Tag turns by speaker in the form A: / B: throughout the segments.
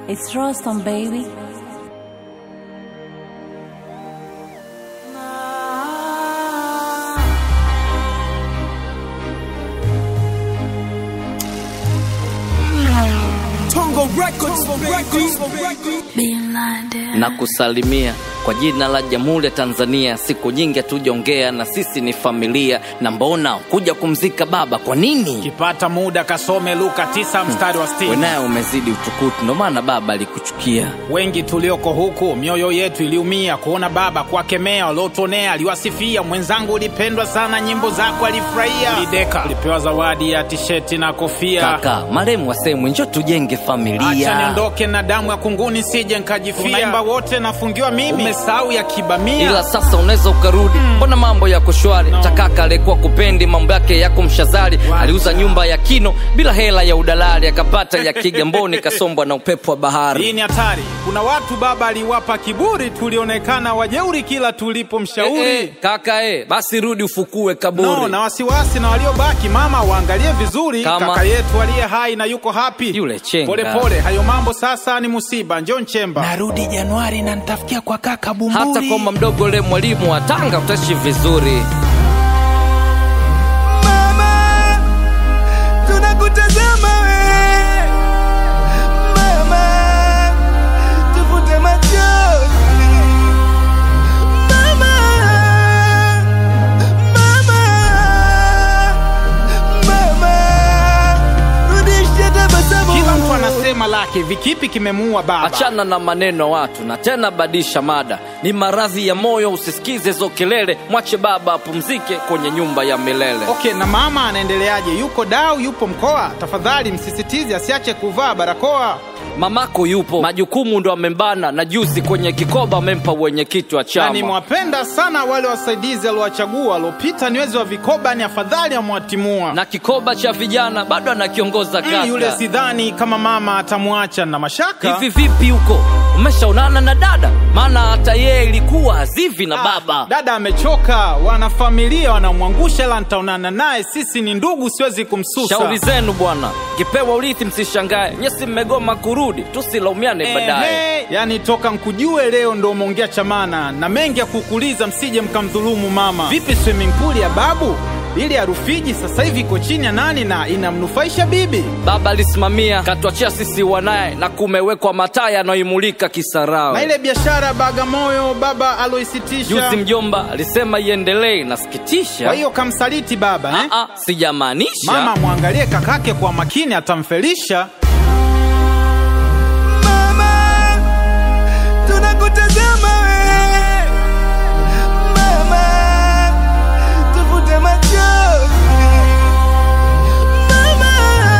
A: It's Rostam, baby.
B: Tongo Records, baby.
C: na kusalimia kwa jina la Jamhuri ya Tanzania. Siku nyingi hatujaongea na sisi ni familia, na mbona kuja kumzika baba? Kwa nini
D: kipata muda kasome Luka 9 mstari wa 60.
C: wenaye umezidi utukutu? Ndo maana baba alikuchukia.
D: Wengi tulioko huku mioyo yetu iliumia kuona baba kuwakemea waliotuonea. Aliwasifia mwenzangu, ulipendwa sana, nyimbo zako alifurahia. Lideka ulipewa zawadi ya tisheti na kofia.
C: Kaka maremu wasemwe, njo tujenge
D: Acha
C: familia.
D: niondoke na damu ya kunguni, sije nkajifia. Tunaimba wote, nafungiwa mimi, umesahau ya kibamia.
C: ila sasa unaweza ukarudi, mbona mambo yako shwari?
D: No.
C: Takaka alikuwa kupendi mambo yake yako mshazari, aliuza nyumba ya kino bila hela ya udalali, akapata ya Kigamboni, kasombwa na upepo wa bahari.
D: Hii ni hatari. Kuna watu baba aliwapa kiburi, tulionekana wajeuri kila tulipomshauri.
C: Eh, eh, kaka eh, basi rudi ufukue kaburi.
D: No, na wasiwasi na waliobaki, mama waangalie vizuri.
C: Kama-
D: Kaka yetu aliye hai na yuko happy.
C: Yule chenga.
D: Pole pole, hayo mambo sasa ni musiba. Njoo Nchemba.
B: Narudi Januari na nitafikia kwa kaka Bumburi.
C: hata kwamba mdogo le mwalimu wa Tanga utaishi vizuri.
B: Mama, tunakutazama we. Mama, tufute machozi. Mama, mama, mama, rudisha tabasamu.
D: Kila mtu anasema lake, vikipi kimemuua baba.
C: Achana na maneno ya watu na tena badisha mada, ni maradhi ya moyo, usisikize hizo kelele, mwache baba apumzike kwenye nyumba ya milele.
D: Okay, na mama anaendeleaje? Yuko dau, yupo mkoa? Tafadhali msisitize asiache kuvaa barakoa.
C: Mamako yupo, majukumu ndo amembana, na juzi kwenye kikoba amempa wenyekiti wa
D: Na
C: chama.
D: nimewapenda sana wale wasaidizi aliowachagua waliopita niwezi wa vikoba, ni afadhali amwatimua.
C: na kikoba cha vijana bado anakiongoza kaka.
D: Mm, yule sidhani kama mama atamwacha na mashaka.
C: Hivi vipi huko, umeshaonana na dada? Maana hata yeye ilikuwa hazivi na
D: Ah,
C: baba.
D: Dada amechoka, wanafamilia wanamwangusha, ila nitaonana naye. Sisi ni ndugu, siwezi kumsusa.
C: Shauri zenu bwana, kipewa urithi msishangae, nyesi mmegoma kurudi, tusilaumiane baadaye.
D: Ehe, yani toka nkujue leo ndo umeongea chamana na mengi ya kukuuliza, msije mkamdhulumu mama. Vipi swimming pool ya babu ili ya Rufiji sasa hivi iko chini ya nani na inamnufaisha bibi?
C: Baba alisimamia katuachia sisi wanaye, na kumewekwa mataa yanayoimulika
D: Na
C: Kisarawe.
D: ile biashara ya Bagamoyo baba aloisitisha,
C: Juzi mjomba alisema iendelee,
D: kwa
C: nasikitisha.
D: hiyo kamsaliti baba eh?
C: Ah, ah, sijamaanisha
D: Mama mwangalie kakake kwa makini, atamfelisha.
B: Mama, tunakutazama we. Mama, tufute machozi. Mama,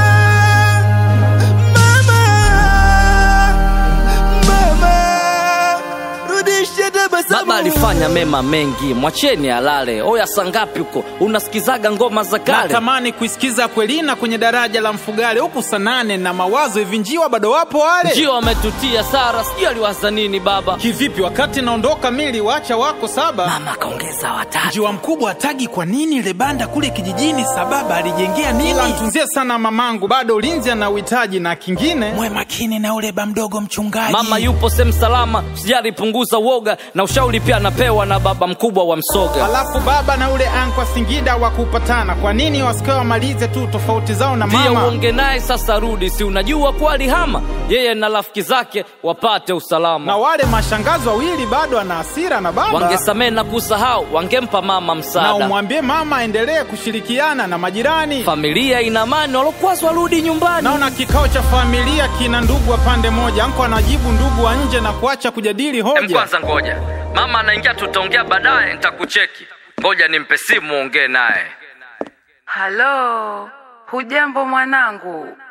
B: mama, mama, rudisha tabasamu.
C: Baba alifanya mema mengi, mwacheni alale. Oya, sangapi huko unasikizaga ngoma za kale?
D: Natamani kuisikiza Kwelina kwenye daraja la Mfugale huku sanane na mawazo hivi, njiwa bado wapo wale
C: Ndio ametutia Sara, sijui aliwaza nini baba.
D: kivipi? Wakati naondoka mili wacha wako saba
C: Mama kaongeza watatu.
D: Njiwa mkubwa atagi kwa nini ile banda kule kijijini, sababa alijengea nini? Ila mtunzie sana mamangu, bado ulinzi ana uhitaji na kingine.
B: Mwe makini na ule ba mdogo mchungaji.
C: Mama yupo sehemu salama, sijali punguza uoga, na ushauri pia anapewa na baba mkubwa wa Msoga.
D: Alafu baba na ule ankwa Singida wa kupatana, kwa nini wasikae wamalize tu tofauti zao na
C: Pia
D: mama?
C: uonge naye sasa, rudi, si unajua kuwa alihama yeye na rafiki zake wapate
D: Na
C: usalama.
D: wale mashangazi wawili bado ana hasira na baba,
C: Wangesamehe na kusahau, wangempa mama
D: na
C: msaada.
D: umwambie mama aendelee kushirikiana na majirani.
C: Familia ina amani, walokwazwa warudi nyumbani.
D: Naona kikao cha familia kina ndugu wa pande moja, anko anajibu ndugu wa nje na kuacha kujadili
C: Em,
D: hoja.
C: kwanza ngoja, mama anaingia, tutaongea baadaye, nitakucheki. Ngoja nimpe simu, ongee naye.
E: Halo, hujambo mwanangu?